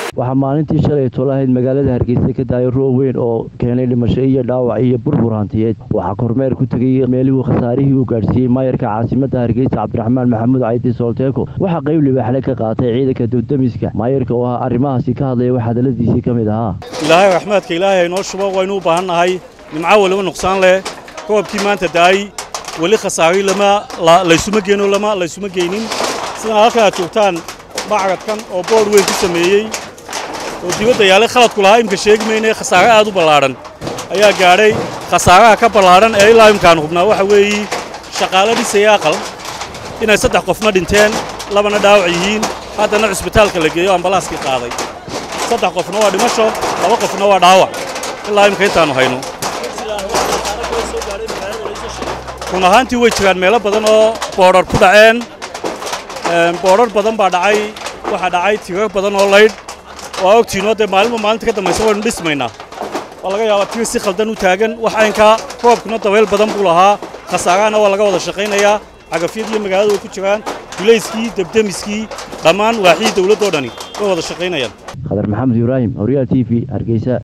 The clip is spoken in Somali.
waxaa maalintii shalay tolahayd magaalada hargeysa ka daayay roob weyn oo keenay dhimasho iyo dhaawac iyo burbur hantiyeed waxaa kormeer ku tegay meelihuu khasaarihii uu gaadhsiiyey maayarka caasimada hargeysa cabdiraxmaan maxamuud caydi soolteeko waxaa qayb libaaxle ka qaatay ciidanka dowdamiska maayarka oo ah arrimahaasi ka hadlaya wax hadaladiisii ka mid ahaa ilaahay raxmaadka ilaahay inoo shubo waynu u baahan nahay nimco weliba nuqsaan leh roobkii maanta daayey weli khasaari lama laysuma geenoo lama laysuma geynin sidana halkan aad joogtaan macradkan oo boodh weyn ku sameeyey oo dibadda yaalay khaladku lahaa imka sheegi mayne khasaare aad u ballaadhan ayaa gaadhay khasaaraha ka ballaadhan ee ilaa imkaan hubnaa waxa weeye shaqaalo dhisaya aqal inay saddex qofna dhinteen labana dhaawac yihiin haddana cusbitaalka la geeyo ambalaaskii qaaday saddex qofna waa dhimasho laba qofna waa dhaawac ilaa imka intaannu hayno run ahaantii way jiraan meelo badan oo boodhar ku dhaceen boodhar badan baa dhacay waxaa dhacay tirar badan oo laydh waa ogtiinoo dee maalinba maalinta ka dambaysa waynu dhismaynaa waa laga yaabaa tirar si khaldan u taagan wax aynkaa roobkuna dabayl badan buu lahaa khasaarahana waa laga wada shaqaynayaa cagafyad iyo magaalada way ku jiraan gulayskii debdemiskii dhammaan waaxii dawladdoo dhani way wada shaqaynayaan khadar maxamed ibraahim horyaal t v hargeysa